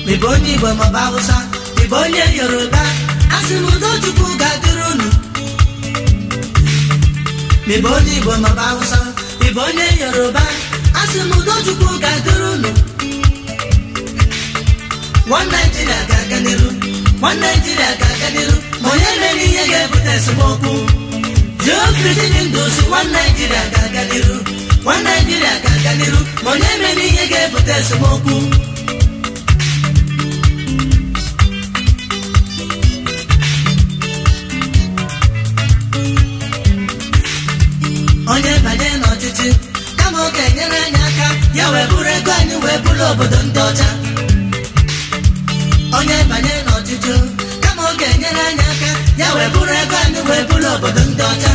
ịbụ onye igbo maọbụ hausa ịbụ onye yoruba asị m udo chukwu ga-adịrị unu ịbụ onye igbo maọbụ hausa ịbụ onye yoruba asị m udo chukwu ga-adịrị unu one Nigeria ga-aga n'iru one Nigeria ga-aga n'iru ma onye mere ihe ga-ebute esemokwu Geoffrey ndụ si one Nigeria ga-aga n'iru one Nigeria ga-aga n'iru ma onye mere ihe ga-ebute esemokwu onye banye n'ọchịchị kama ọ ga-enyere anyị aka ya wee bụrụ ego anyị wee bụrụ obodo ndị ọcha onye banye n'ọchịchị kama ọ ga-enyere anyị aka ya wee bụrụ ego anyị wee bụrụ obodo ndị ọcha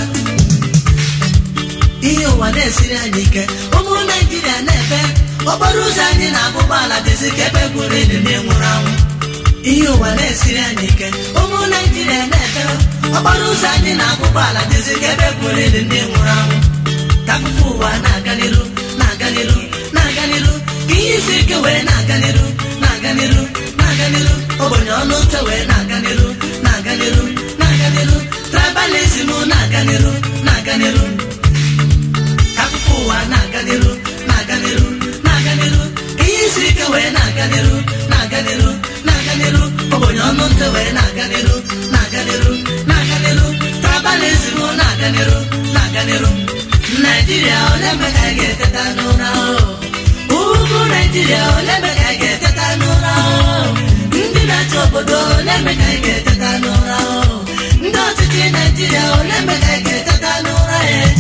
ihe ụwa na-esiri anyị ike ụmụ naijiria na-ebe okporo ụzọ anyị na-abụ ụgbọala dịzi ka ebe gwuru ili na nwụrụ anwụ ihe ụwa na-esiri anyị ike ụmụ naijiria na-ebe okporo ụzọ anyị na-abụ ụgbọala dịzi ka ebe gwuru ili na nwụrụ anwụ ka akụkọ ụwa na-aga n'iru na-aga n'iru na-aga n'iru ka ihe isi ike wee na-aga n'iru na-aga n'iru na-aga n'iru ogbenye ọnụ ụtọ wee na-aga n'iru na-aga n'iru na-aga n'iru tribalism na-aga n'iru na-aga n'iru ka akụkọ ụwa na-aga n'iru na-aga n'iru na-aga n'iru ka ihe isi ike wee na-aga n'iru na-aga n'iru na-aga n'iru ogbenye ọnụ ntị wee na-aga n'iru na-aga n'iru na-aga n'iru tribalism na-aga n'iru na-aga n'iru naijiria ole mgbe ka anyị ga-eteta n'ụra ugwu naijiria ole mgbe ka anyị ga-eteta n'ụra ndị na-achị obodo ole mgbe ka anyị ga-eteta n'ụra ndị ọchịchị naijiria ole mgbe ka anyị ga-eteta n'ụra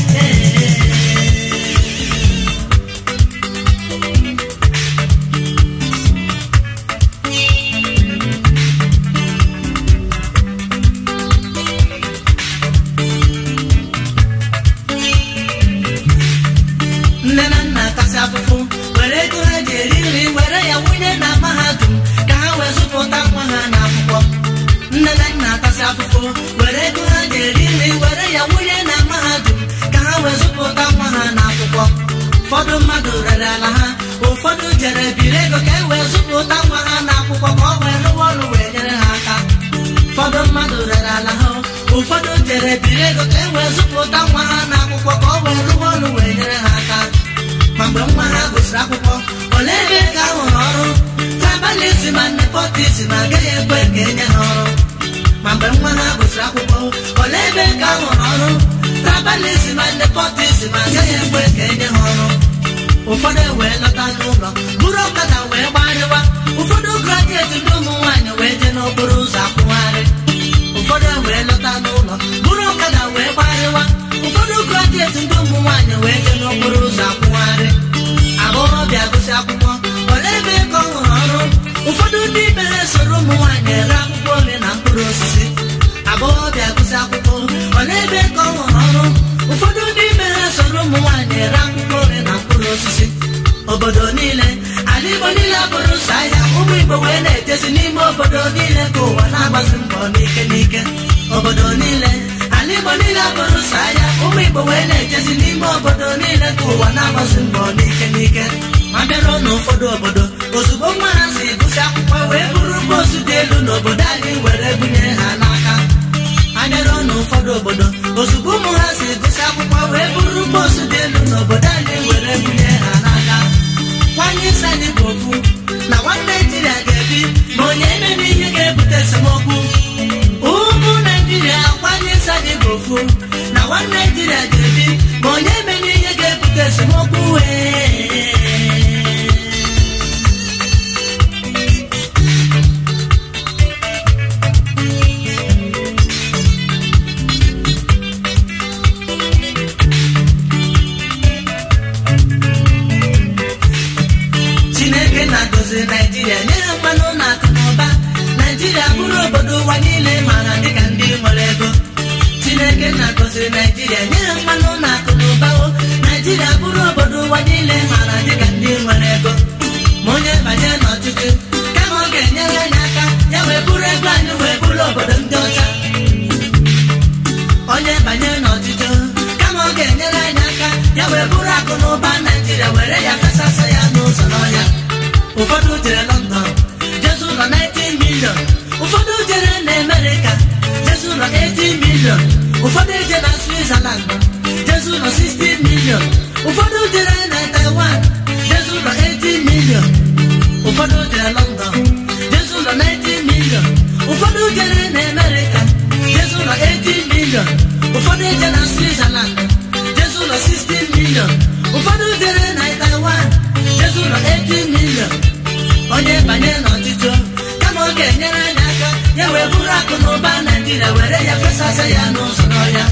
nne na nna kasị afụfụ were ego ha ji eri nri were ya wunye na mahadum ka ha wee zụpụta nwa ha n'akwụkwọ nne na nna kasị afụfụ were ego ha ji eri nri were ya wunye na mahadum ka ha wee zụpụta nwa ha n'akwụkwọ ụfọdụ mmadụ rere ala ha ụfọdụ jere biri ego ka e wee zụpụta nwa ha n'akwụkwọ ka ọ wee rụwa ọrụ wee nyere ha aka ụfọdụ mmadụ rere ala ha ụfọdụ jere biri ego ka e wee zụpụta nwa ha n'akwụkwọ ka ọ wee rụwa ọrụ wee nyere ha aka ma mgbe nwa ha gụsịrị akwụkwọ ole ebe ka a hụrụ ọrụ tribalism and nepotism agaghị ekwe ka enye ha ọrụ ma mgbe nwa ha gụsịrị akwụkwọ ole ebe ka a hụrụ ọrụ tribalism and nepotism agaghị ekwe ka enye ha ọrụ ụfọdụ wee lọta n'ụlọ buru ọkada wee gbarịwa ụfọdụ grajueti ndị ụmụ nwaanyị wee jee n'okporo ụzọ akwụgharị ụfọdụ wee lọta n'ụlọ buru ọkada wee gbarịwa ụfọdụ grajueti ndị ụmụ nwaanyị wee jee n'okporo ụzọ akwụgharị agbọghọbịa gụsị akwụkwọ ole ebe ka ọ hụrụ ọrụ ụfọdụ ndị ibe ha soro ụmụ nwaanyị ere akwụkwọ nri na mkpụrụ osisi agbọghọbịa gụsị akwụkwọ ole ebe ka ọ hụrụ ọrụ ụfọdụ ndị ibe ha soro ụmụ nwaanyị ere akwụkwọ nri na mkpụrụ osisi obodo niile ala igbo niile bụrụ sọ ahịa ụmụ igbo wee na-ejezi n'ime obodo niile ka ụwa na-agbazi mbọ n'ike n'ike obodo niile ala igbo niile bụrụ sọ ahịa ụmụ igbo wee na-ejezi n'ime obodo niile ka ụwa na-agbazi mbọ n'ike n'ike ma bịaruo n'ụfọdụ obodo ozugbo nwa ha si gụsị akwụkwọ wee bụrụ boosu dị elu n'obodo anyị were bunye ha n'aka abịaruo n'ụfọdụ obodo ozugbo ụmụ ha si gụsị akwụkwọ wee bụrụ boosu dị elu n'obodo anyị were bunye ha n'aka nwanyị isi anyị bụ ofu na nwanne naijiria ga-ebi ma onye emere ihe ga-ebute esemokwu ụmụ naijiria nwanyị isi anyị bụ ofu na nwanne naijiria ga-ebi ma onye emere ihe ga-ebute esemokwu wee chineke na-agọzi naijiria nye ha mmanụ na akụ na ụba naijiria bụrụ obodo ụwa niile mara dịka ndị nwere ego chineke na-agọzi naijiria nye ha mmanụ na akụ na ụba o naijiria bụrụ obodo ụwa niile mara dịka ndị nwere ego ma onye banye n'ọchịchị kama ọ ga-enyere anyị aka ya wee bụrụ ego anyị wee bụrụ obodo ndị ọcha onye banye n'ọchịchị kama ọ ga-enyere anyị aka ya wee bụrụ akụ na ụba naijiria were ya fesasa ya n'ụzọ n'ọhịa ụfọdụ jere london jezu ụlọ 19 million ụfọdụ jere na amerịka jezi ụlọ 18 million ụfọdụ eje na switzerland jezi ụlọ 16 million ụfọdụ jere na taiwan jezi ụlọ 18 million ụfọdụ jere london jezi ụlọ 19 million ụfọdụ jere na amerịka jezi ụlọ 18 million ụfọdụ eje na switzerland jezi ụlọ 16 million ụfọdụ jere na taiwan jezi ụlọ 18 million onye banye n'ọchịchị kama ọ ga-enyere anyị aka ya wee bụrụ akụ na ụba naijiria were ya fesasa ya n'ụzọ n'ọhịa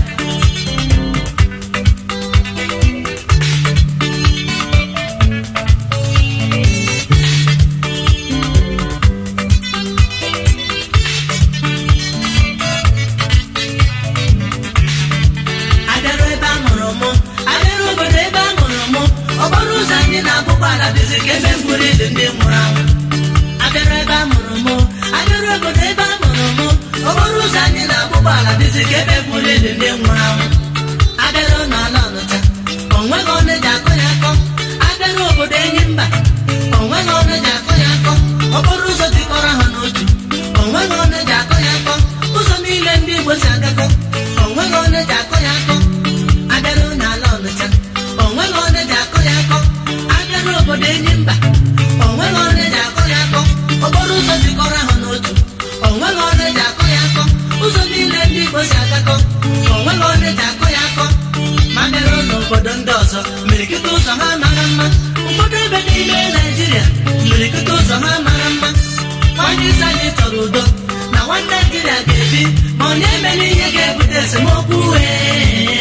abịarụ ebe a mụrụ mụ abịarụ obodo ebe a mụrụ mụ okporo ụzọ anyị na-abụkwa ala dịzi ka ebe mgburu ili ndị nwụrụ anwụ abịarụ ebe a mụrụ mụ abịarụ obodo ebe a mụrụ mụ okporo ụzọ anyị na-abụkwa ala dịzi ka ebe mgburu ili ndị nwụrụ anwụ abịarụ n'ala ọnụcha onweghị ọnụ eji akọ ya akọ abịarụ obodo enyi mba onweghị ọnụ eji akọ ya akọ okporo ụzọ jikọrọ ha n'otu onweghị ọnụ eji akọ ya akọ ụzọ niile ndị igbo si agakọ onweghị ọnụ eji akọ ya akọ abịarụ n'ala ọnụcha onweghị ọnụ eji akọ ya akọ abịarụ obodo enyi mba onweghị ọnụ eji akọ ya akọ okporo ụzọ jikọrọ ha n'otu onweghị ọnụ eji akọ ya akọ ụzọ niile ndị igbo si agakọ onweghị ọnụ eji akọ ya akọ ma bịarụ n'obodo ndị ọzọ mirikịta ụzọ ha mara mma ụfọdụ ebe n'ime naijiria mirikịta ụzọ ha mara mma onye isi anyị chọrọ udo na nwanne naijiria ga-ebi ma onye mere ihe ga-ebute esemokwu wee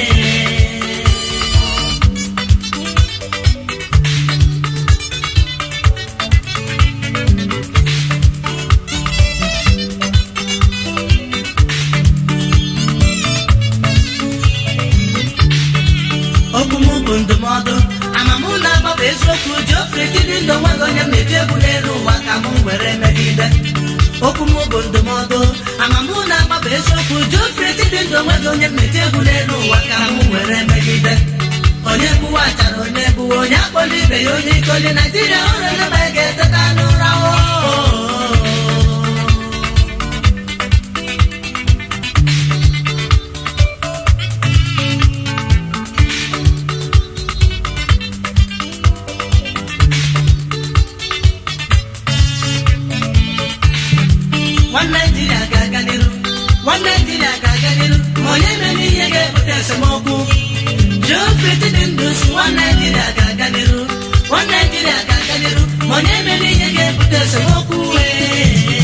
okwu m bụ ndụmọdụ amamụ na-agbapụ eziokwu ji ofe tiri ndụ nweghị onye m na-eji egwu n'elu ụwa ka m were megide okwu m bụ ndụmọdụ amamụ na-agbapụ eziokwu ji ofe tiri ndụ nweghị onye m na-eji egwu n'elu ụwa ka m were megide onye gbuwa achara onye gbuwa onye akpọla ibe ya onye ikoli naijiria ọrụ eleba ga-eteta n'ụra oo nwanne naijiria ga-aga n'iru nwanne naijiria ga-aga n'iru ma onye mere ihe ga-ebute esemokwu jofriti dị ndụ si nwanne naijiria ga-aga n'iru nwanne naijiria ga-aga n'iru ma onye mere ihe ga-ebute esemokwu wee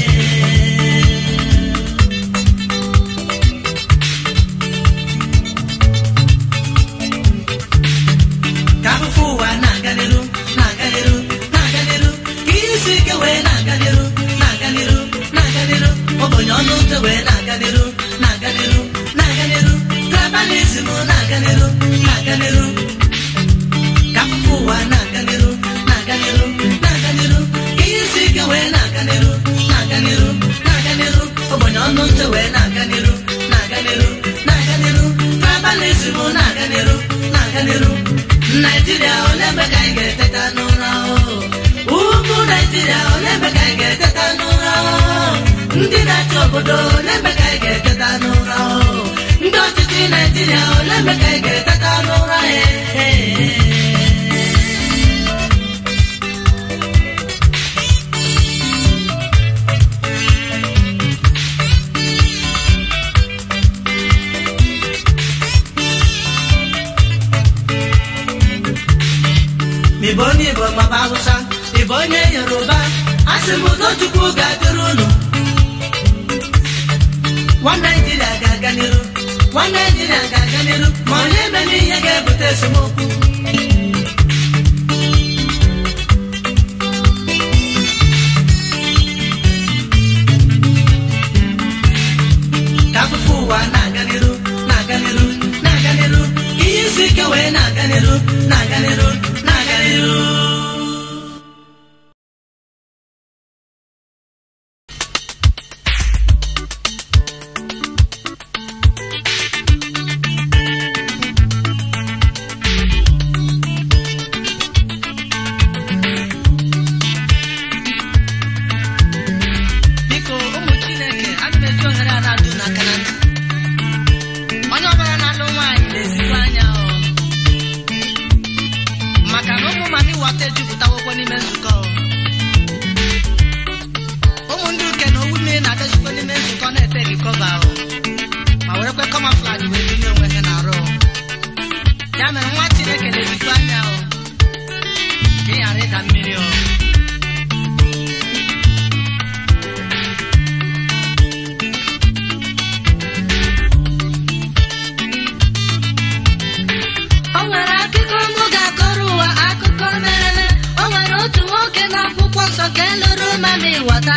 ka afụfụ ụwa na-aga n'iru na-aga n'iru na-aga n'iru ka ihe isi ike wee na-aga n'iru na-aga n'iru na-aga n'iru ogbenye ọnụ ụzọ wee na-aga n'iru na-aga n'iru na-aga n'iru tribalism na-aga n'iru na-aga n'iru ka afụfụ ụwa na-aga n'iru na-aga n'iru na-aga n'iru ka ihe isi ike wee na-aga n'iru na-aga n'iru na-aga n'iru ogbenye ọnụ ụzọ wee na-aga n'iru na-aga n'iru na-aga n'iru tribalism na-aga n'iru na-aga n'iru naijiria ole mgbe ka anyị ga-eteta n'ụra o? ugwu naijiria ole mgbe ka anyị ga-eteta n'ụra o? ndị na-achị obodo ole mgbe ka anyị ga-eteta n'ụra o? ndị ọchịchị naijiria ole mgbe ka anyị ga-eteta n'ụra e ịbụ onye igbo maọbụ hausa ịbụ onye yoruba asị m udochukwu ga-adịrị unu nwa naijiria ga-aga n'iru nwa naijiria ga-aga n'iru ma onye mere ihe ga-ebute esemokwu ka afụfụ ụwa na-aga n'iru na-aga n'iru na-aga n'iru ka ihe isi ike wee na-aga n'iru na-aga n'iru na-aga n'iru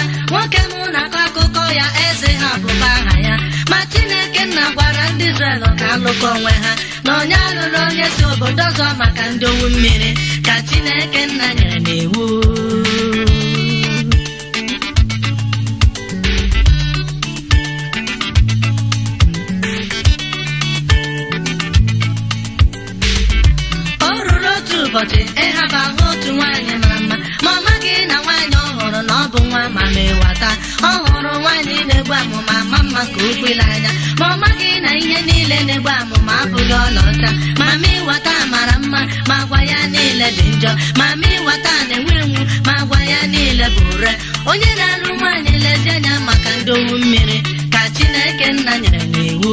nwoke mụ na-akọ akụkọ ya eze ha bụba aha ya ma chineke nna gwara ndị Izrel ka alụkọ onwe ha na onye alụrụ onye si obodo ọzọ maka ndị owu mmiri ka chineke nna nyere n'iwu o ruru otu ụbọchị ịhaba ahụ otu nwaanyị mara mma ma ọ maghị na nwaanyị ọ hụrụ na ọ bụ nwa ma mewata ọ hụrụ nwaanyị na-egbu amụma ma mma ka ukwu ile anya ma ọ maghị na ihe niile na-egbu amụma abụghị ọlaọcha ma ma ịwata mara mma ma agwa ya niile dị njọ ma ma ịwata na-enwe enwu ma agwa ya niile bụ ure onye na-alụ nwaanyị lezi anya maka ndị owu mmiri ka chineke nna nyere n'iwu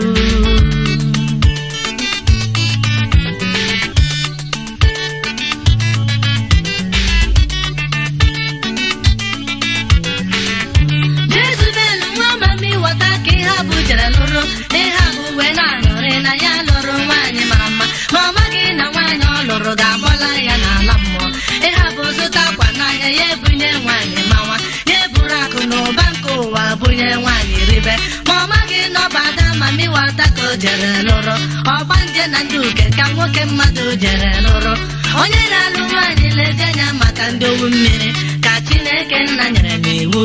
Jezebel nwa mami wata ka ihe a bụ jere lụrụ ihe a bụ wee na-aṅụrị na ya lụrụ nwaanyị mara mma ma ọ maghị na nwaanyị ọ lụrụ ga-agbọla ya n'ala mmụọ ihe a bụ zụta akwa n'ahịa ya ebunye nwaanyị mawa ya eburu akụ na ụba nke ụwa bunye nwaanyị ribe ma ọ maghị na ọ bụ ada mami wata ka o jere lụrụ ọgbanje na ndị uke ka nwoke mmadụ jere lụrụ onye na-alụ nwaanyị lezi anya maka ndị owu mmiri ka chineke nna nyere n'iwu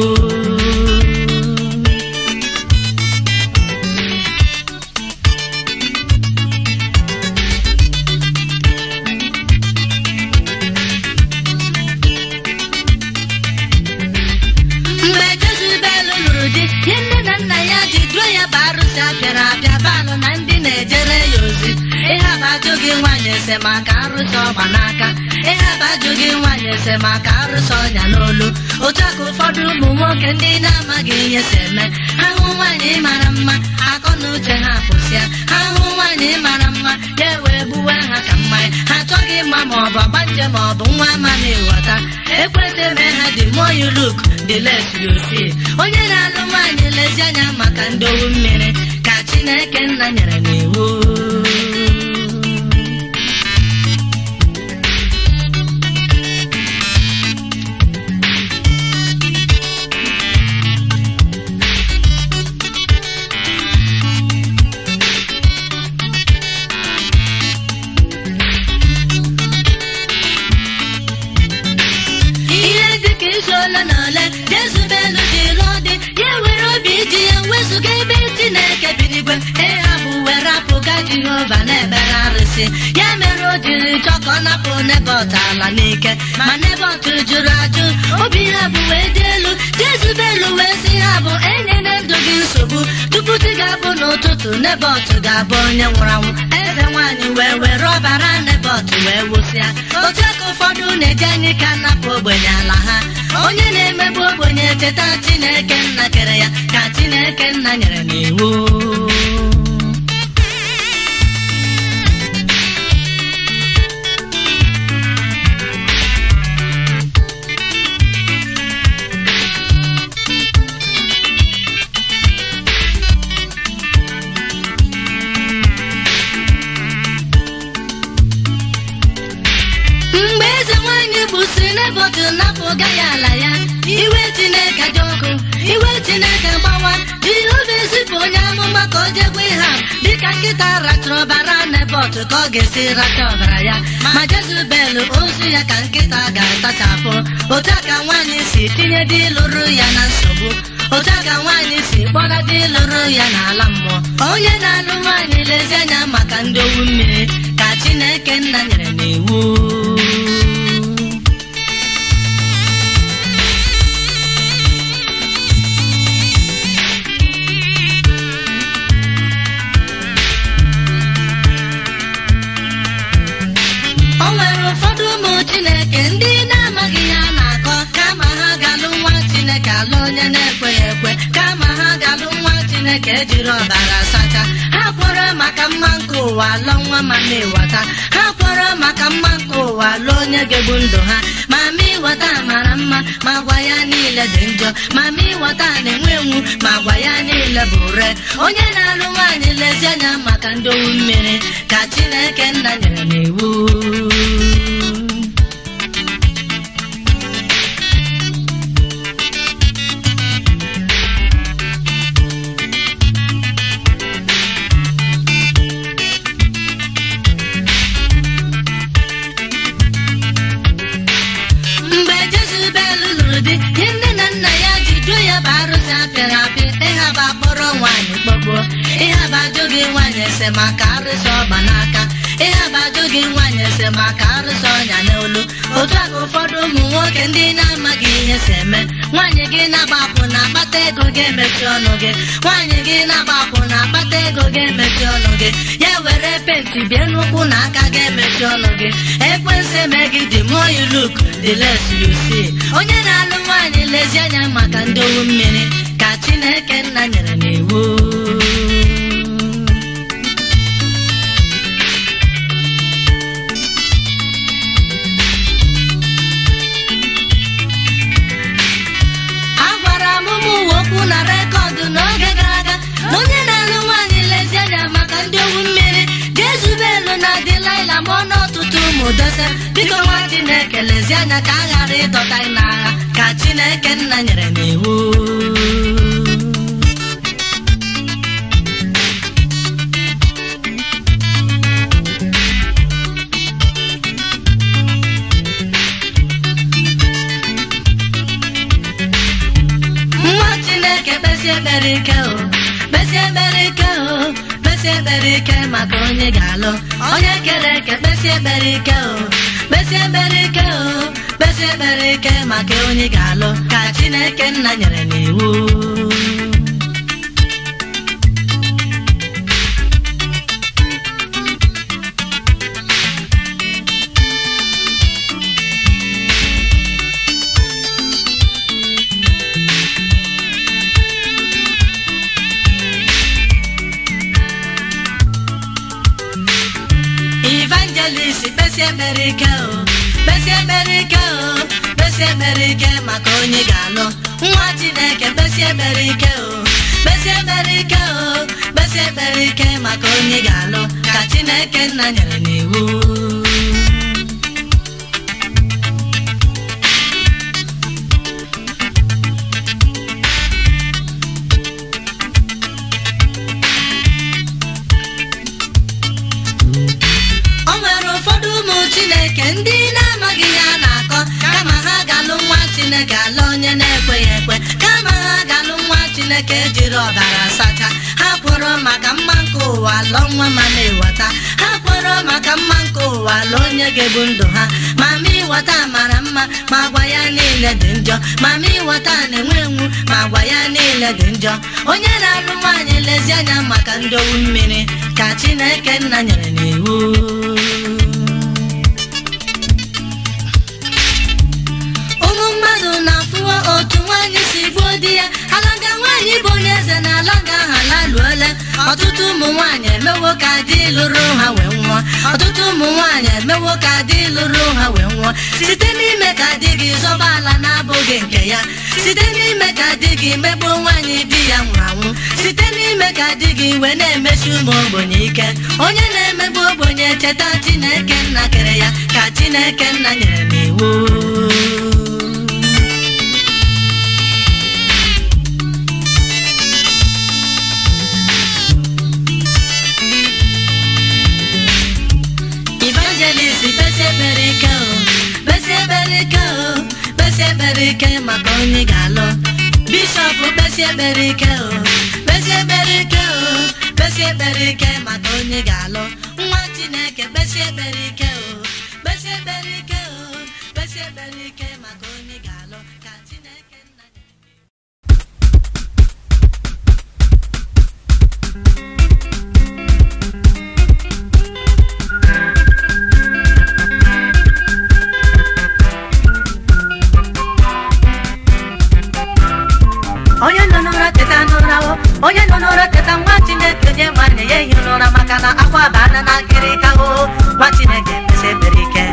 mgbe Jezebel lụrụ di ihe nne na nna ya ji duo ya bụ arụsị apịara apịa balụ na ndị na-ejere ya ozi ịhaba ajụ gị nwaanyị ese maka arụsị ọgba n'aka ịhaba ajụ gị nwaanyị ese maka arụsị ọnya n'olu otu a ka ụfọdụ ụmụ nwoke ndị na-amaghị ihe si eme ha hụ nwaanyị mara mma akọ na uche ha pụsịa ha hụ nwaanyị mara mma ya wee gbuwe ha ka mmanya ha achọghị ịma ma ọ bụ ọgbanje ma ọ bụ nwa ama na-eweta ekwesị eme ha dị more you look the less you see onye na-alụ nwaanyị lezi anya maka ndị owu mmiri ka chineke nna nyere n'iwu ihe dịka izu ole na ole Jezebel ji lụọ dị ya were obi ji ya wezụga ebe Chineke bi n'igwe ịha bụ were apụga Jehova na-ekpere arụsị ya mere o jiri chọọ ka ọ napụ Nebọt ala n'ike ma Nebọt jụrụ ajụ obi ha bụ wee dị elu Jezebel wee sị ha bụ enyela ndụ gị nsogbu tupu chi ga-abụ n'ụtụtụ Nebọt ga-abụ onye nwụrụ anwụ eze nwaanyị wee were ọbara Nebọt wee wụsịa otu aka ụfọdụ na-eji anyị ka napụ ogbenye ala ha onye na-emegbu ogbenye cheta Chineke nna kere ya ka Chineke nna nyere n'iwu mgbe eze nwanyị gbusiri Nebọt napụga ya ala ya iwe Chineke dị ọkụ iwe Chineke gbawa Jehova ezipụ onye amụma ka o jegwe ha dịka nkịta rachara ọbara Nebọt ka ọ ga-esi racha ọbara ya ma Jezebel ozu ya ka nkịta ga-atachapụ otu a ka nwaanyị si tinye di lụrụ ya na nsogbu otu a ka nwaanyị si kpọga di lụrụ ya n'ala mmụọ onye na-alụ nwaanyị lezi anya maka ndị owu mmiri ka Chineke nna nyere n'iwu o nwere ụfọdụ ụmụ chineke ndị na-amaghị ya na-akọ kama ha ga-alụ nwa chineke alụ onye na-ekweghị ekwe kama ha ga-alụ nwa chineke ejiri ọbara sacha ha kwere maka mma nke ụwa lụọ nwa ma na-eweta ha kwere maka mma nke ụwa lụọ onye ga-egbu ndụ ha ma ma ịweta mara mma ma gwa ya niile dị njọ ma ma ịweta na-enwe enwu ma gwa ya niile bụ ure onye na-alụ nwaanyị lezi anya maka ndị owu mmiri ka chineke nna nyere n'iwu ihe abajụ gị nwaanyị ese maka arụsị ọgba n'aka ihe abajụ gị nwaanyị ese maka arụsị ọnya n'olu otu a ka ụfọdụ ụmụ nwoke ndị na-amaghị ihe si eme nwaanyị gị na-agbapụ na akpata ego ga-emechi ọnụ gị nwaanyị gị na-agbapụ na akpata ego ga-emechi ọnụ gị ya were penti bie n'ụkwụ na aka ga-emechi ọnụ gị ekwensu eme gị dị more you look the less you see onye na-alụ nwaanyị lezi anya maka ndị owu mmiri ka chineke nna nyere n'iwu agwara m ụmụ uwe okwu na rekọdụ n'oge gara aga na onye na-alụ nwaanyị lezi anya maka ndị owu mmiri ga-ezube elu na dịlaịla ma ọ n'ọtụtụ ụmụ dose biko nwa chineke lezi anya ka a ghara ịdọta anyị n'agha ka chineke nna nyere n'iwu nwa chineke kpesie ekpere ike o kpesie ekpere ike o kpesie ekpere ike maka onye ga-alụ onye kere eke kpesie ekpere ike o kpesie ekpere ike o kpesie ekpere ike maka onye ga-alụ ka chineke nna nyere n'iwu evangelist kpesie ekpere ike o kpesie ekpere ike o kpesie ekpere ike maka onye ga-alụ nwa chineke kpesie ekpere ike o kpesie ekpere ike o kpesie ekpere ike maka onye ga-alụ ka chineke nna nyere n'iwu o nwere ụfọdụ ụmụ chineke ndị na-amaghị ihe a na-akọ kama ha ga-alụ nwa chineke alụ onye na-ekweghị ekwe kama ha ga-alụ nwa chineke jiri ọbara sacha ha kwụrụ maka mma nke ụwa lụọ nwa ma na-eweta ha kwụrụ maka mma nke ụwa lụọ onye ga-ebu ndụ ha ma ma ịghọta mara mma ma agwa ya niile dị njọ ma ma ịghọta na-enwe enwu ma agwa ya niile dị njọ onye na-alụ nwaanyị lezi anya maka ndị owu mmiri ka chineke nna nyere n'iwu ụmụ mmadụ na-afụwa otu nwaanyị si gbuo di ya alanga nwaanyị bụ onye eze na alanga ahụ alaluole ọtụtụ ụmụ nwaanyị emewo ka di lụrụ ha wee nwụọ ọtụtụ ụmụ nwaanyị emewo ka di lụrụ ha wee nwụọ site n'ime ka di gị zọba ala na-abụghị nke ya site n'ime ka di gị megbuo nwaanyị di ya nwụrụ anwụ site n'ime ka di gị wee na-emechi ụmụ ogbenye ike onye na-emegbu ogbenye cheta chineke nna kere ya ka chineke nna nyere n'iwu evangelist kpesie ekpere ike o kpesie ekpere ike o kpesie ekpere ike maka onye ga-alụ bishọp kpesie ekpere ike o kpesie ekpere ike o kpesie ekpere ike maka onye ga-alụ nwa chineke kpesie ekpere ike o kpesie ekpere ike o kpesie ekpere ike maka onye ga-alụ ka chineke nna onye nọ n'ụra teta n'ụra o onye nọ n'ụra teta nwa chineke nye nwanne ya ehi n'ụra maka na akwa bana na nkịrịka o nwa chineke kpesi ekpere ike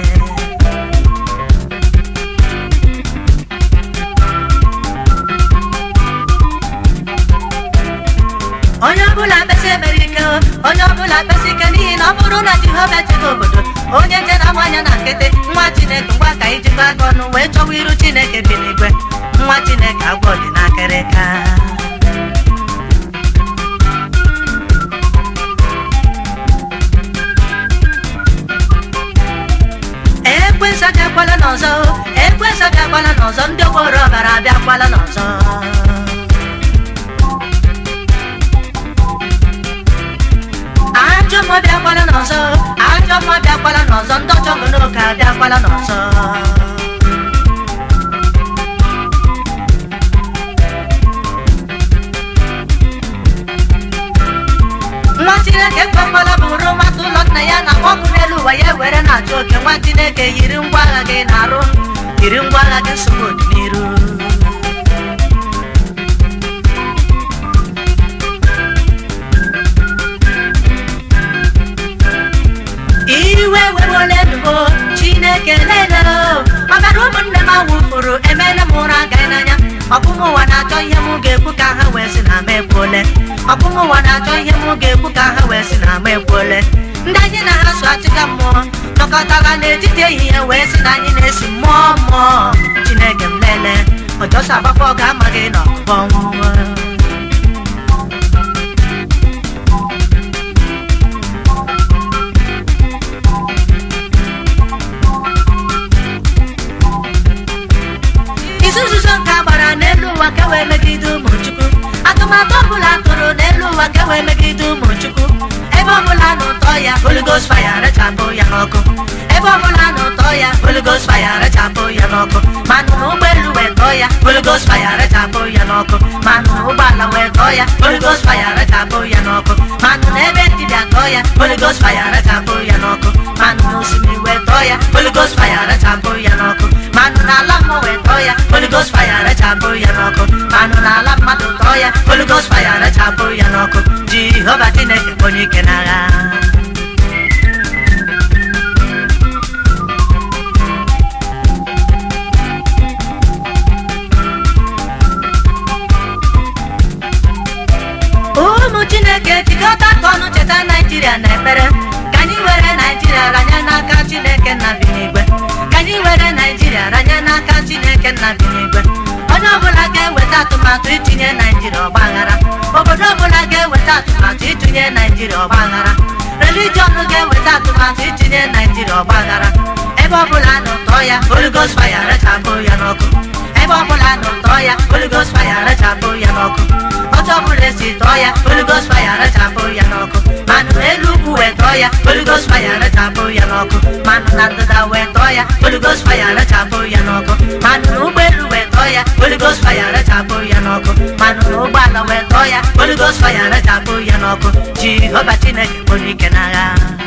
onye ọbụla kpesi ekpere ike o onye ọbụla kpesi ike n'ihi na ọ bụrụ na jehova chịrị obodo onye nje na nwanya na nkịtị nwa chineke ngwa ka ijikọ aka ọnụ wee chọwa iru chineke bi n'igwe nwa chineke agwọ dị n'akịrịka ekwensu abịakwala n'ọzọ ekwensu abịakwala n'ọzọ ndị ogboro ọbara abịakwala n'ọzọ ekwekwala n'ọzọ nwa chineke ekwekwala bụrụ mmadụ ụlọ nna ya na ọkụ n'elu ụwa ya were na-achụ oke nwa chineke yiri ngwa agha gị na-arụ yiri ngwa agha gị nsogbu ọdịnihu iwe wewole elubo chineke lele maka na ụmụnne m awụfuru emele m ụra agaghị n'anya ọkpụmụ ụwa na-achọ ihe m ga-ekwu ka ha wee sị na m ekwuole ọkpụmụ ụwa na-achọ ihe m ga-ekwu ka ha wee sị na m ekwuole ndị anyị na ha so achịka mmụọ nọkọtara n'etiti ehihie wee sị na anyị na-esi mmụọ mmụọ chineke m lele ọjọsọ agbakọ ọ ga-amaghị na ọbọ ọnwụnwa isi nzuzo nke a gbara n'elu ụwa ka wee megide ụmụ chukwu atụmatụ ọbụla tụrụ n'elu ụwa ka wee megide ụmụ chukwu ebe ọbụla na ụtọ ya Holy Ghost fire rechapụ ya n'ọkụ ebe ọbụla na ụtọ ya Holy Ghost fire rechapụ ya n'ọkụ manụ na ụgbọelu wee tọọ ya Holy Ghost fire rechapụ ya n'ọkụ manụ na ụgbọala wee tọọ ya Holy Ghost fire rechapụ ya n'ọkụ manụ na ebe dibịa tọọ ya Holy Ghost fire rechapụ ya n'ọkụ manụ na osimiri wee tọọ ya Holy Ghost fire rechapụ ya n'ọkụ manụ na ala mmụọ wee tọọ ya Holy Ghost fire rechapụ ya n'ọkụ manụ na ala mmadụ tọọ ya Holy Ghost fire rechapụ ya n'ọkụ Jehova Chineke onye ike n'agha ụmụ chineke jikọta aka ọnụ cheta naijiria na ekpere ka anyị were naijiria ranye n'aka chineke nna bi n'igwe ka anyị were naijiria ranye n'aka chineke nna bi n'igwe onye ọbụla ga-eweta atụmatụ itinye naijiria ọgbaghara obodo ọbụla ga-eweta atụmatụ itinye naijiria ọgbaghara relijiọn ga-eweta atụmatụ itinye naijiria ọgbaghara ebe ọbụla na ụtọ ya Holy Ghost fire rechapụ ya n'ọkụ ebe ọbụla na ụtọ ya Holy Ghost fire rechapụ ya n'ọkụ otu ọbụla esi tọọ ya Holy Ghost fire rechapụ ya n'ọkụ manụ n'elu ugwu wee tọọ ya Holy Ghost fire rechapụ ya n'ọkụ manụ na ndịda wee tọọ ya Holy Ghost fire rechapụ ya n'ọkụ manụ na ụgbọelu wee tọọ ya Holy Ghost fire rechapụ ya n'ọkụ manụ na ụgbọala wee tọọ ya Holy Ghost fire rechapụ ya n'ọkụ Jehova Chineke onye ike n'agha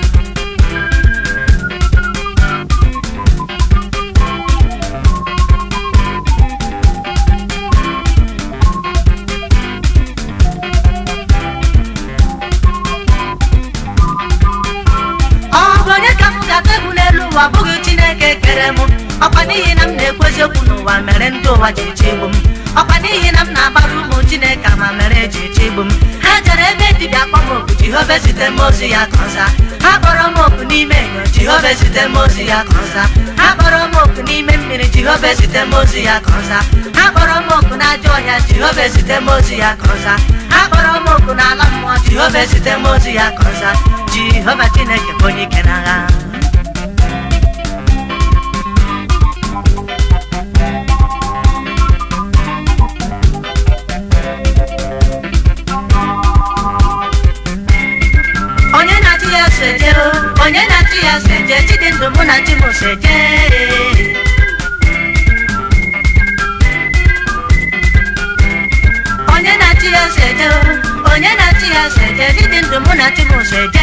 ọ bụ onye ka m ga-ata egwu n'elu ụwa ọ bụghị chineke kere m ọkwa n'ihi na m na-ekwu eziokwu n'ụwa mere ndị ụwa ji chigbu m ọkwa n'ihi na m na-agbara ụmụ chineke ama mere eji chigbu m ha jere ebe dibịa kpọ m oku jehova zite m ozi ya ka ọza ha kpọrọ m oku n'ime enyo jehova zite m ozi ya ka ọza ha kpọrọ m oku n'ime mmiri jehova zite m ozi ya ka ọza ha kpọrọ m oku n'ajọ ọhịa jehova zite m ozi ya ka ọza ha kpọrọ m oku n'ala mmụọ jehova zite m ozi ya ka ọza jehova chineke bụ onye ike n'agha onye na-achị ya seje o, onye na-achị ya seje chidindụ mụ na chi m seje onye na-achị ya seje o, onye na-achị ya seje chidindụ mụ na chi m seje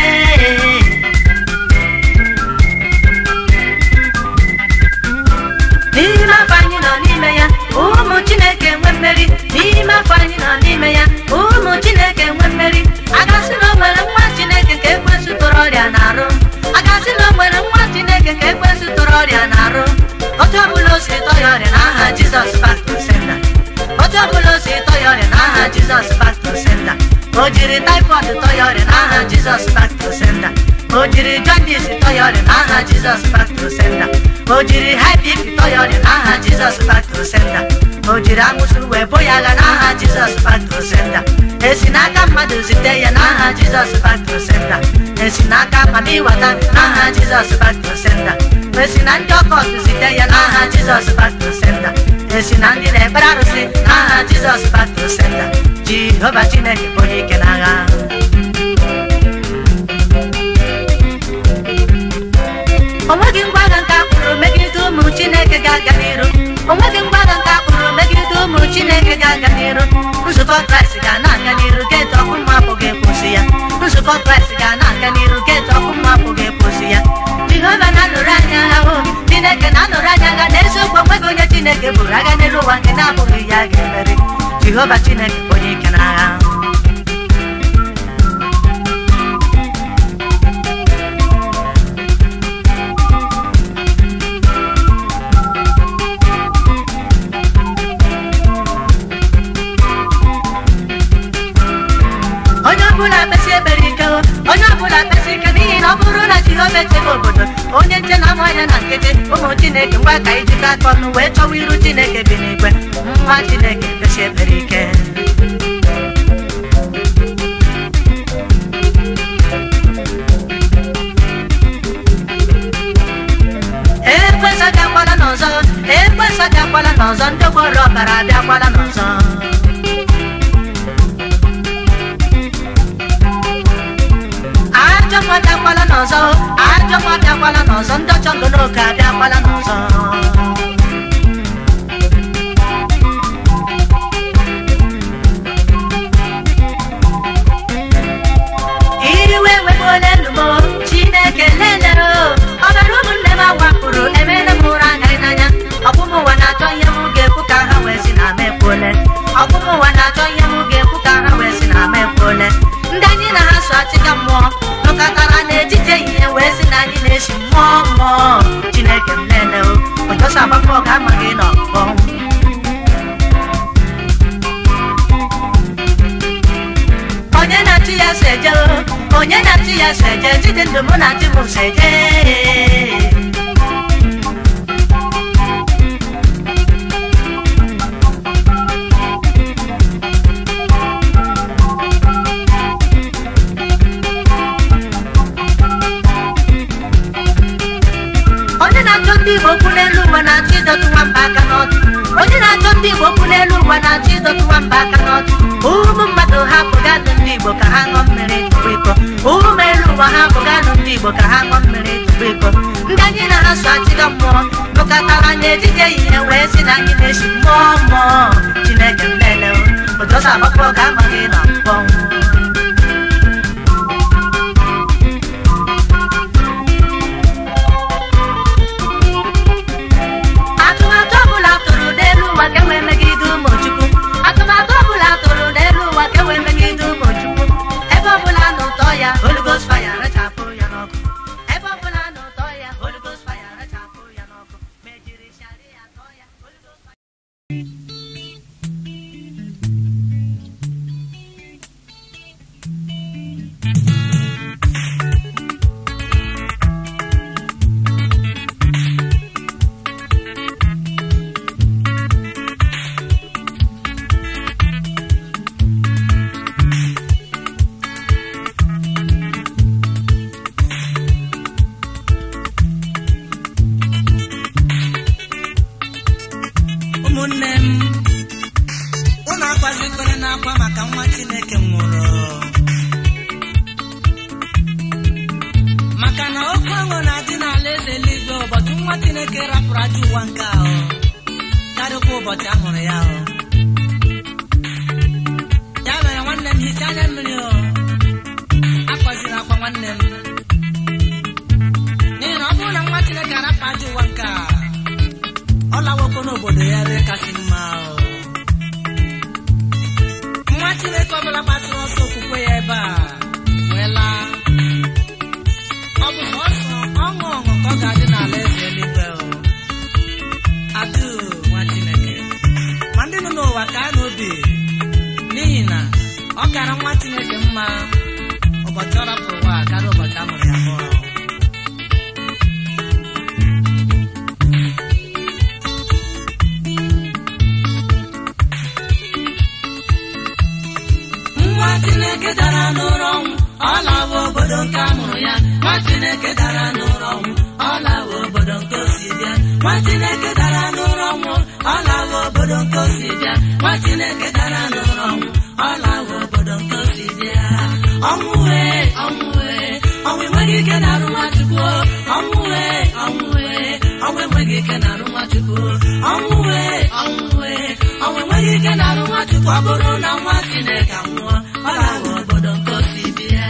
n'ime afọ anyị nọ n'ime ya ụmụ chineke nwe mmeri n'ime afọ anyị nọ n'ime ya ụmụ chineke nwe mmeri agasị na o nwere nwa chineke ka ekwesị tụrụ ọrịa na-arụ agasị na o nwere nwa chineke ka ekwesị tụrụ ọrịa na-arụ otu ọbụla o si tọ ya ọrịa n'aha jizọs back to sender otu ọbụla o si tọ ya ọrịa n'aha jizọs back to sender o jiri typhoid tọ ya ọrịa n'aha jizọs back to sender o jiri jaundice tọ ya ọrịa n'aha jizọs back to sender o jiri high bp tọ ya ọrịa n'aha jizọs back to sender o jiri amụsụ wee bo ya agha n'aha jizọs back to sender esi n'aka mmadụ zite ya n'aha jizọs back to sender esi n'aka mmadụ ịwata n'aha jizọs back to sender esi na ndị ọkọt zite ya n'aha jizọs back to sender esi na ndị na-ekpere arụsị n'aha jizọs back to sender jehova chineke bụ onye ike n'agha o nweghị ngwa agha nke a kwuru megide ga-aga n'iru onweghị mgbada nke akpụrụ megide ụmụ chineke ga-aga n'iru nzukọ kraịst ga na-aga n'iru geeti ọkụ mma apụghị ekwụsị ya nzukọ kraịst ga na-aga n'iru geeti ọkụ mma apụghị ekwụsị ya jehova na-anụrụ anya agha hụ chineke na-anụrụ anya agha n'eziokwu onweghị onye chineke bụrụ agha n'elu ụwa nke na-abụghị ya ga-emeri jehova chineke bụ onye ike n'agha onye ọbụla kpesi ekpere ike o, onye ọbụla kpesi ike n'ihi na ọ bụrụ na jehova echebe obodo onye nche na anya na nkịtị ụmụ chineke ngwa ka ijikọ aka ọnụ wee chọwa iru chineke bi n'igwe nwa chineke kpesi ekpere ike ekwesị abịakwala n'ọzọ ekwesị abịakwala n'ọzọ ndị gbọrọ ọbara abịakwala n'ọzọ ajọ nwa abịakwala n'ọzọ ajọ nwa abịakwala n'ọzọ ndị ọchọ ngoloke abịakwala n'ọzọ iwe wegbuola elu m chineke lelero ọbara ụmụnne m awakpụrụ emela m ụra agaghị n'anya ọbụmụ ụwa na-achọ ihe m ga-ekwu ka ha wee si na ama ekwuole ọbụmụ ụwa na-achọ ihe m ga-ekwu ka ha wee si na ama ekwuole ndị anyị na ha so achịga mmụọ nọkọtara n'etiti ehihie wee si na anyị na-esi mmụọ mmụọ chineke m lele o ụjọsọ agbakọ ọ ga-amaghị n'ọkpọ onye na-achị ya so eje o, onye na-achị ya so eje jide ndụ mụ na chi m so eje onye na-achọ ndị igbo okwu n'elu ụwa na-achọ ịdọtụ nwamba aka n'ọdụ onye na-achọ ndị igbo okwu n'elu ụwa na-achọ ịdọtụ nwamba aka n'ọdụ ụmụ mmadụ ha bụgadụ ndị igbo ka ha ṅụọ mmiri tupu iko ụmụ elu ụwa ha bụgadụ ndị igbo ka ha ṅụọ mmiri tupu iko ndị anyị na ha so achịga mmụọ nụkọtara n'etiti ehihie wee si na anyị na-esi mmụọ mmụọ chineke mlele ụjọsọ agbakọ ga-amaghị na mkpọnwụ atụmatụ ọbụla tụrụ n'elu ụwa ka wee megide ụmụ chukwu atụmatụ ọbụla tụrụ n'elu ụwa ka wee megide ụmụ chukwu ebe ọbụla na ụtọ ya Holy Ghost fire rechapụ ya n'ọkụ ebe ọbụla na ụtọ ya Holy Ghost fire rechapụ ya n'ọkụ ma ejiri shari ya tọọ ya Holy Ghost fire ụmụnne m ụnụ akwazikwere n'akwa maka nwa chineke nwụrụ maka na oke ọṅụ na-adị n'ala eze eluigwe ụbọchị nwa chineke rapụrụ aja ụwa nke ahụ karịkwa ụbọchị a mụrụ ya ahụ ya mere nwanne m hichaa anya mmiri o akwaziri akwa nwanne m n'ihi na ọ bụrụ na nwa chineke arapụ aja ụwa nke a ọ lawokwo n'obodo ya ebe kasị mma o. nwa chineke ọbụla gbatịrị ọsọ okwukwe ya ebe a wee laa ọ bụ sọsọ ọṅụ ọṅụ ka ọ ga-adị n'ala eze eluigwe o adụ nwa chineke ma ndị nọ n'ụwa ka a n'obi n'ihi na ọ kara nwa chineke mma ụbọchị ọ rapụrụ ụwa karịa ụbọchị a mụrụ ya mụọ nwa chineke dara n'ụra ọnwụ ọ lawa obodo nke a mụrụ ya nwa chineke dara n'ụra ọnwụ ọ lawa obodo nke o si bịa nwa chineke dara n'ụra ọnwụ ọ lawa obodo nke o si bịa nwa chineke dara n'ụra ọnwụ ọ lawa obodo nke o si bịa ọnwụ wee ọnwụ wee ọnwụ enweghị ike na-arụ nwachukwu ọnwụ wee ọnwụ wee ọnwụ enweghị ike na-arụ nwachukwu nwachukwu ọnwụ wee ọnwụ wee ọnwụ enweghị ike na-arụ nwachukwu ọ bụrụ na nwa chineke anwụọ ọ ga-aghọ obodo nke osi bịa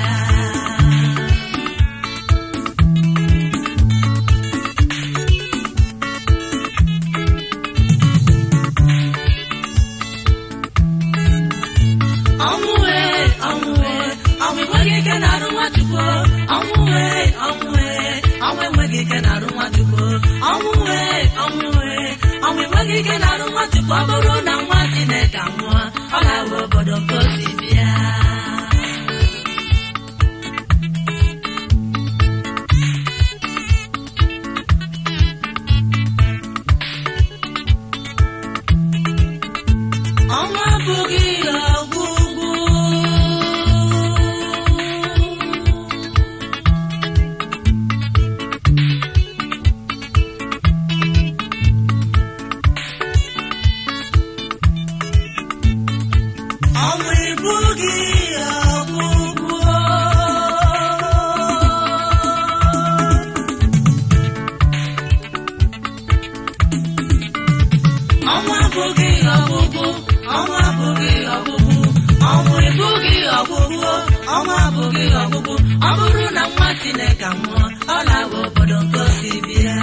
ọnwụ wee ọnwụ wee ọnwụ enweghị ike na-arụ nwachukwu ọnwụ wee ọnwụ wee ọnwụ enweghị ike na-arụ nwachukwu ọnwụ wee ọnwụ wee ọnwụ enweghị ike na-arụ nwachukwu ọ bụrụ na nwa chineke nwụọ ọ ga-abụ obodo nke osi bịa ọnwa abụghị ọgwụgwụ ọnwa ịbụghị ọgwụgwụ ọnwa abụghị ọgwụgwụ ọnwa abụghị ọgwụgwụ ọnwụ ịbụghị ọgwụgwụ ọnwa abụghị ọgwụgwụ ọ bụrụ na nwa chineke nwụọ ọ na-abụ obodo nke osi bịa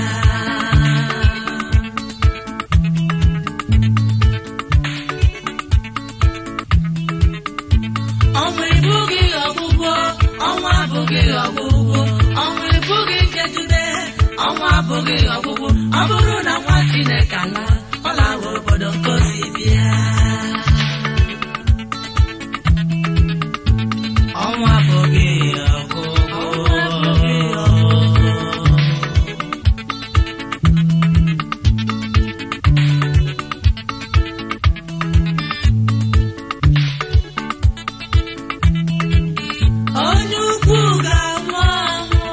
ọnwụ ịbụghị ọgwụgwụ ọnwa abụghị ọgwụgwụ ọnwụ ịbụghị njedebe ọnwa abụghị ọgwụgwụ ọ bụrụ na nwa chineke ala ọ na-awụ obodo nke osi bịa ọnwa abụghị ọgwụgwụ onye ukwu ga-anwụ anwụ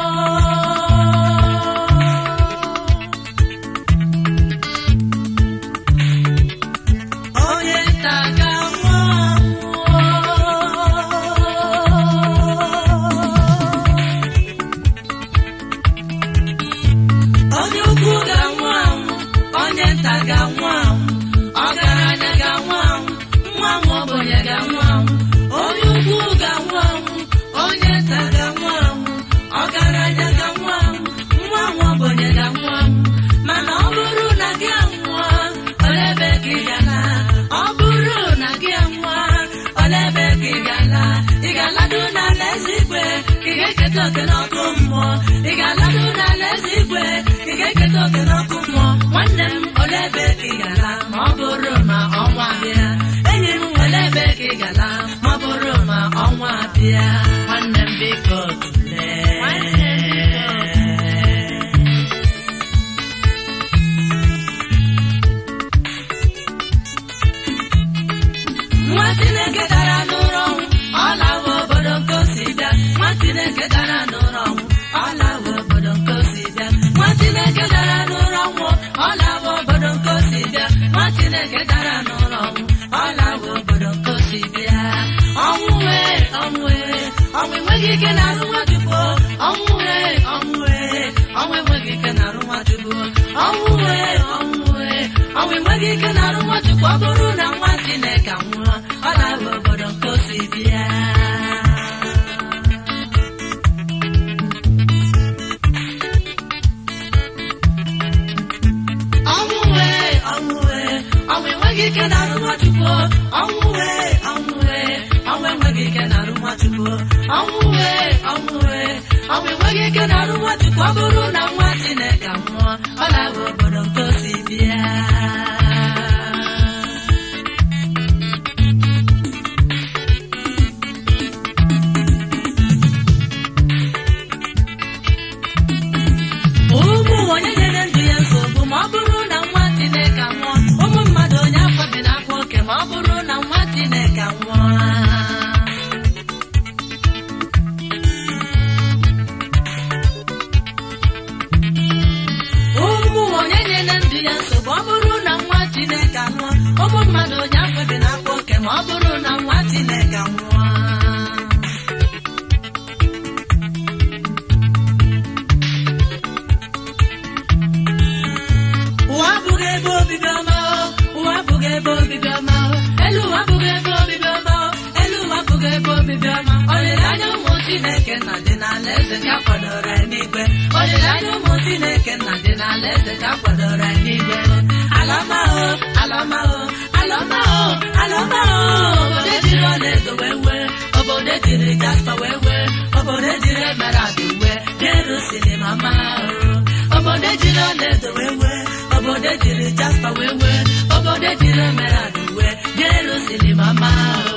onye nta ga-anwụ anwụ onye ukwu ga-anwụ anwụ onye nta ga-anwụ anwụ ọgaranya ga-anwụ anwụ nwa nwa ogbenye ga-anwụ anwụ onye ukwu ga-anwụ anwụ onye nta ga-anwụ anwụ ọgaranya ga-anwụ anwụ nwa nwa ogbenye ga-anwụ anwụ mana ọ bụrụ na gị anwụọ olebe ka ị gala ọ bụrụ na gị anwụọ olebe ka ị gala ị ga-alado n'ala eze igwe ka ị ga-eketa oke n'ọkụ mmụọ ị ga-alado n'ala eze igwe ka ị ga-eketa oke n'ọkụ mmụọ nwanne m olebe ka ị gala ma ọ bụrụ ma ọnwa bịa enyi m olebe ka ị gala ma ọ bụrụ ma ọnwa bịa nwanne m biko tulee nwa chineke dara n'ụlọ ọnwụ ọ lawa obodo nke osi bịa nwa chineke dara n'ụlọ ọnwụ ọ lawa obodo nke osi bịa nwa chineke dara n'ụlọ ọnwụ ọ lawa obodo nke osi bịa nwa chineke dara n'ụlọ ọnwụ ọ lawa obodo nke osi bịa ọnwụ wee ọnwụ wee ọnwụ enweghị ike na-arụ nwachukwu ọnwụ wee ọnwụ wee ọnwụ enweghị ike na-arụ nwachukwu ọnwụ wee ọnwụ wee ọnwụ enweghị ike na-arụ nwachukwu ọ bụrụ na nwa chineke nwụọ ọ na-abụ obodo nke osi bịa ọnwụ wee ọnwụ wee ọnwụ enweghị ike na-arụ nwachukwu ọnwụ wee ọnwụ wee ọnwụ enweghị ike na-arụ nwachukwu ọnwụ wee ọnwụ wee ọnwụ enweghị ike na-arụ nwachukwu ọ bụrụ na nwa chineke nwụọ ọ na-abụ obodo nke osi bịa ụmụ onye nyere ndụ ya nsogbu ma ọ bụrụ na nwa chineke nwụọ ụmụ mmadụ onye afọ dị n'akwa oke ma ọ bụrụ na nwa chineke nwụọ ụmụ onye nyere ndụ ya nsogbu ọ bụrụ na nwa chineke nwụọ ụmụ mmadụ onye afọ dị n'akwa oke ma ọ bụrụ na nwa chineke nwụọ ụwa bụ ebe obibi ọma o. elu ụwa abụghị ebe obibi ọma o. elu ụwa abụghị ebe obibi ọma olileanya ụmụ chineke nna dị n'ala eze ka kwadoro anyị n'igwe olileanya ụmụ chineke nna dị n'ala eze ka kwadoro anyị n'igwe alamahụ alamahụ alamahụ alamahụ obodo ejiri ọlaedo wee wee obodo ejiri jaspa wee wee obodo ejiri emerald wee jerusalem amahụ obodo ejiri ọlaedo wee wee obodo ejiri jaspa wee wee obodo ejiri emerald wee jerusalem amahụ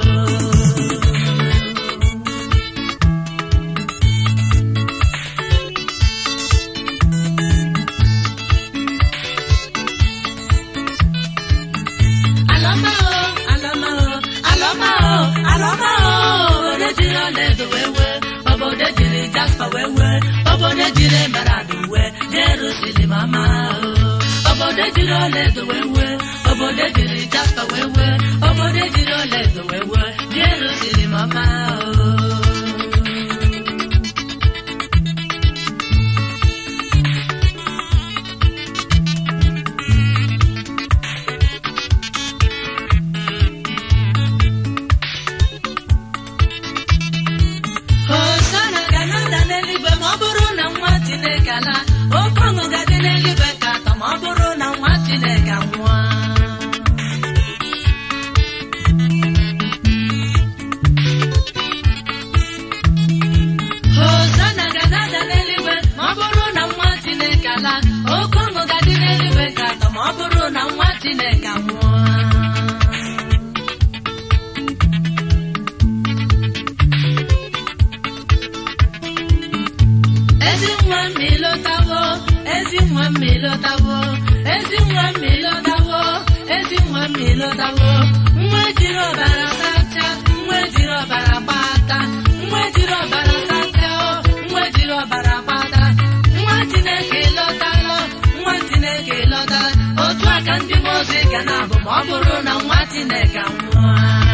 Alamao, alamao, alamao, alamao. Obodo jiri ọlaedo wee wee, obodo jiri jaspa wee wee, obodo jiri emerald wee, Jerusalem amao. Obodo jiri ọlaedo wee wee, obodo jiri jaspa wee wee, obodo jiri ọlaedo wee wee, Jerusalem amao. Hosanna ga na-ada n'eluigwe ma ọ bụrụ na nwa Chineke ala oke ọṅụ ga-adị n'eluigwe ka atọ ma ọ bụrụ na nwa Chineke anwụọ Hosanna ga na-ada n'eluigwe ma ọ bụrụ na nwa Chineke ala oke ọṅụ ga-adị n'eluigwe ka atọ ma ọ bụrụ na nwa Chineke anwụọ ezi nwa m ịlọtawo ezi nwa m ịlọtawo ezi nwa m ịlọtawo ezi nwa m ịlọtawo nwa ejiri ọbara sacha nwa ejiri ọbara gbata nwa ejiri ọbara sacha o nwa ejiri ọbara gbata nwa chineke ịlọtalụ nwa chineke ịlọtala otu aka ndị mmụọ ozi ga na-abụ ma ọ bụrụ na nwa chineke anwụọ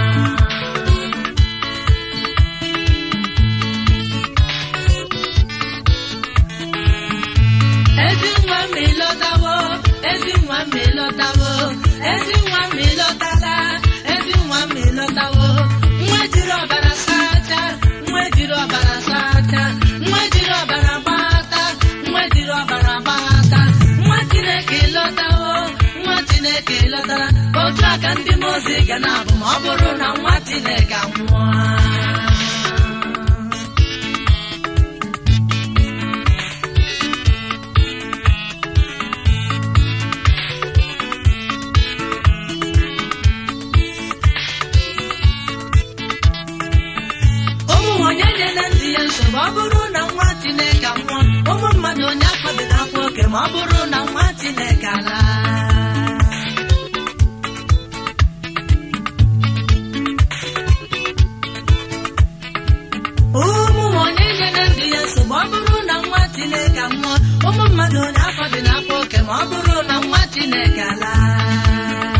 ezi nwa m ịlọtawo ezi nwa m ịlọtawo ezi nwa m ịlọtala ezi nwa m ịlọtawo nwa jiri ọbara sacha nwa jiri ọbara sacha nwa jiri ọbara gbata nwa jiri ọbara gbata nwa chineke ịlọtawo nwa chineke ịlọtala otu aka ndị mmụọ ozi ga na-abụ ma ọ bụrụ na nwa chineke anwụọ ụmụ onye nyere ndị ya nsogbu ọ bụrụ na nwa chineke nwụọ ụmụ mmadụ onye akpabila akwa oke ma ọ bụrụ na nwa chineke alaa ụmụ onye nyere ndị ya nsogbu ọ bụrụ na nwa chineke nwụọ ụmụ mmadụ onye akpabila akwa oke ma ọ bụrụ na nwa chineke alaa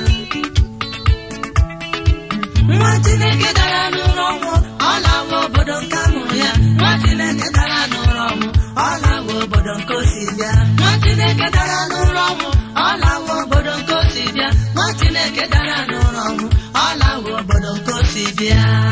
nwa chineke dara n'ụlọ ọnwụ ọ lawa obodo nke amụrụ ya nwa chineke dara n'ụlọ ọnwụ ọ lawa obodo nke osi bịa nwa chineke dara n'ụlọ ọnwụ ọ lawa obodo nke osi bịa nwa chineke dara n'ụlọ ọnwụ ọ lawa obodo nke osi bịa